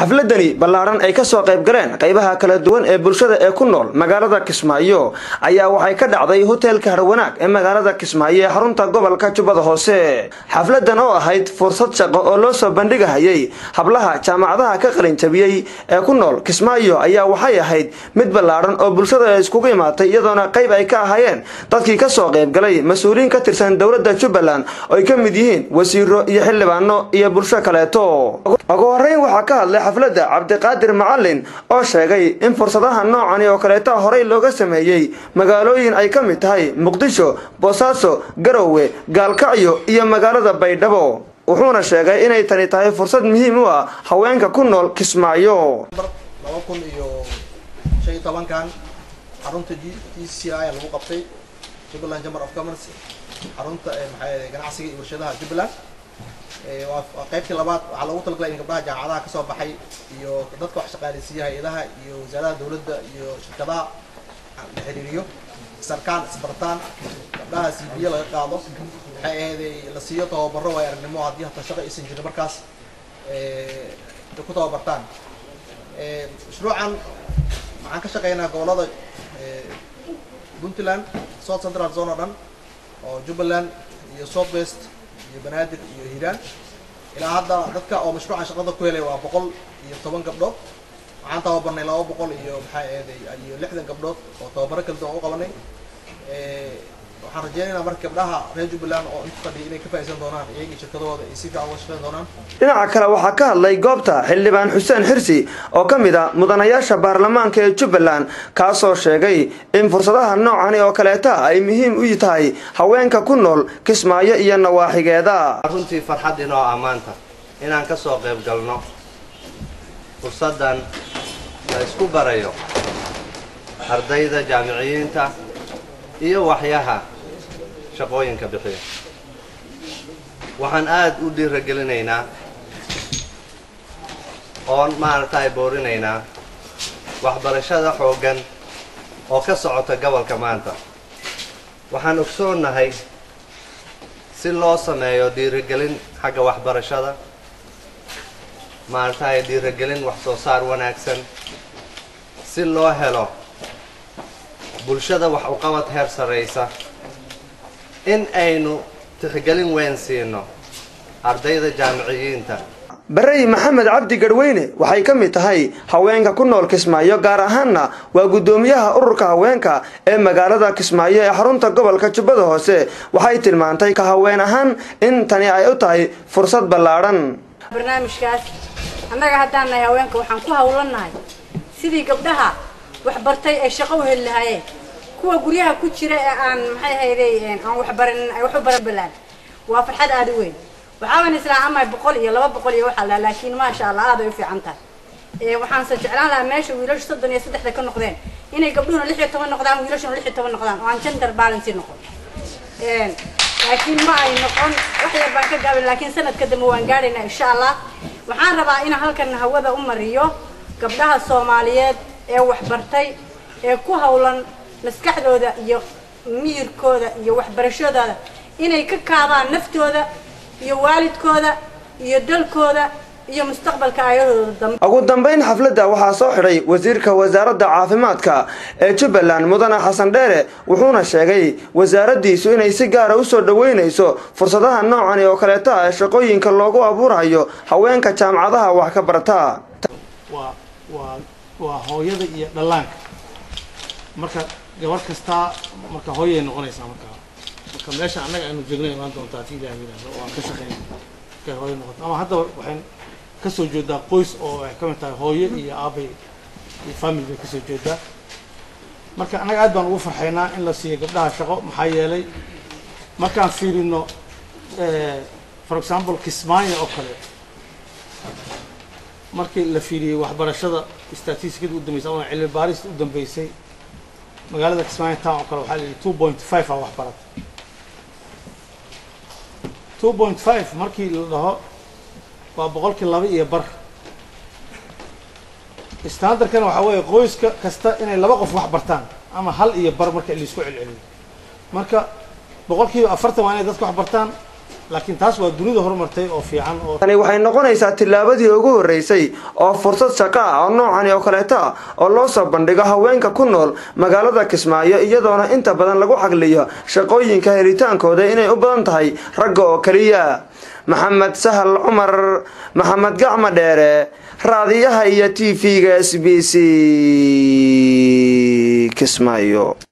xafladani ballaadhan ay kasoo qayb galeen qaybaha kala duwan ee bulshada ee ku nool magaalada kismaayo ayaa waxay ka dhacday hoteelka harwanaag ee magaalada kismaayo ee xarunta gobolka jubbada hoose xafladan oo ahayd fursad shaqo oo loo soo bandhigahayay hablaha jaamacadaha ka qalinjabiyey ee ku nool kismaayo ayaa waxay ahayd mid ballaadhan oo bulshada ay iskugu imaatay iyadoona qayb ay ka ahaayeen dadkii kasoo qaybgalay mas-uuliyiin ka tirsan dowladda jubbaland oo ay ka mid yihiin wasiiro iyo xildhibaano iyo bulsho kaleeto ugu horeyn waxaa ka hadlay xafladda cabdiqaadir macalin oo sheegay in fursadaha noocani oo kaleeta horey looga sameeyey magaalooyin ay ka mid tahay muqdisho boosaaso garowe gaalkacyo iyo magaalada baydhabo wuxuuna sheegay inay tani tahay fursad muhiim u ah haweenka ku nool kismaayo laba kun iyo shan iyo tobankan xarunta g c i lagu qabtay jubbaland chamber of commerce xarunta maxaa ganacsiga iyo warshadaha jubbaland waa qaybtii labaad waxaa loogu talagalay in gabdhaha jaamacadaha kasoo baxay iyo dadka wax shaqaaleysiiya hay-adaha iyo wasaaradaha dawladda iyo shirkadaha la xiriiriyo sarkaan isbartaan gabdhaha c b laga qaado waxay ahayd la siiyo tababaro waay aragnimo haddii hata shaqo aysan jirin markaas ku tababartaan mashruucan waxaan ka shaqeynaa gobolada puntland south central zone oo dhan oo jubbaland iyo south west iyo banaadir iyo hiiraan ilaa hadda dadka oo mashruucan shaqada ku helay waa boqol iyo toban gabdhood waxaan tababarnay laba boqol iyo maxaa eeday iyo lixdan gabdhood oo tababaro kala duwan u qabanay waxaan rajeynaynaa marka gabdhaha reer jubbaland oo inta fadhiya inay ka faa'iideysan doonaan iyaga shirkadahooda ay si fiican uga shaqeyn doonaan dhinaca kale waxaa ka hadlay goobta xildhibaan xuseen xirsi oo ka mid a mudanayaasha baarlamaanka ee jubbaland kaasoo sheegay in fursadaha noocani oo kaleeta ay muhiim u tahay haweenka ku nool kismaayo iyo nawaaxigeeda runtii farxad inoo ammaanta inaan ka soo qayb galno fursaddan la isku barayo ardayda jaamiciyiinta iyo waxyaha shaqooyinka bixiya waxaan aada u dhiiragelinaynaa oon maaragtay boorinaynaa waxbarashada xooggan oo ka socota gobolka maanta waxaan ogsoonnahay si loo sameeyo dhiiragelin xagga waxbarashada maaragtay dhiiragelin wax soo saar wanaagsan si loo helo bulshada wax uqabad heer sarraysa in aynu tixgelin weyn siino ardayda jaamiciyiinta barey maxamed cabdi garweyne waxay ka mid tahay haweenka ku nool kismaayo gaar ahaanna waa guddoomiyaha ururka haweenka ee magaalada kismaayo ee xarunta gobolka jubbada hoose waxay tilmaantay ka haween ahaan in tani ay u tahay fursad ballaadhan barnaamijkaas annaga haddaan nahay haweenka waxaan ku hawlannahay sidii gabdhaha waxbartay ay shaqo u heli lahaayeen kuwa guryaha ku jira ee aan maxay hayday aan waxbaran ay wax u baran balaan waa farxad aada u weyn waxaaban islaa ama boqol iyo laba boqol iyo waxaa laha laakiin maasha allah aad ay u fiican tahay waxaanse jeclaan lahaa meesha wiilashu soddon iyo saddexda ka noqdeen inay gabdhuhuna lix iyo toban noqdaan wiilashuna lix iyo toban noqdaan oo aan gender balance noqon laakiin ma ay noqon wax yar baan ka gaabin laakiin sanadka dambe waan gaadhaynaa insha allah waxaan rabaa inaan halkan hawada u mariyo gabdhaha soomaaliyeed ee waxbartay ee ku hawlan maskaxdooda iyo miyirkooda iyo waxbarashadooda inay ka kaabaan naftooda iyo waalidkooda iyo dalkooda iyo mustaqbalka aayadooda dambe ugu dambayn xafladda waxaa soo xidhay wasiirka wasaaradda caafimaadka ee jubbaland mudane xasan dheere wuxuuna sheegay wasaaraddiisu inay si gaara usoo dhoweynayso fursadaha noocani oo kaleeta ee shaqooyinka loogu abuurayo haweenka jaamacadaha wax ka barata waa hooyada iyo dhallaanka marka gabadh kastaa marka hooyay noqonaysaa markaa marka meesha annaga aynu joogna imaan doontaa hadii ilaah yidhaahdo oo aan ka shaqeyna markay hooyo noqoto ama haddaba waxayn kasoo jeedaa qoys oo ay ka mid tahay hooyo iyo aabay iyo family bay kasoo jeedaa marka annaga aad baan ugu farxaynaa in la siiyo gabdhaha shaqo maxaa yeelay markaan fiirino for example kismaayo oo kale markii la fiiriyey waxbarashada statistikada u dambeysay ama cilmi baarista u dambeysay magaalada kismaayo town oo kale waxaa la yidhi two point five aa waxbarata two point five markii la dhaho waa boqolkii laba iyo bar standardkana waxaa weeye qoyska kasta inay laba qof wax bartaan ama hal iyo bar marka laisku celceliyo marka boqolkiiba afartan waa inay dadka wax bartaan laakiin taas waa dunida horumartay oo fiican oo tani waxay noqonaysaa tillaabadii ugu horreysay oo fursad shaqo ah oo noocani oo kaleeto ah oo loo soo bandhigo haweenka ku nool magaalada kismaayo iyadoona inta badan lagu xagliyo shaqooyinka helitaankooda inay u badan tahay ragga oo keliya maxamed sahal cumar maxamed gacmo dheere raadiyaha iyo t v-ga s b c kismaayo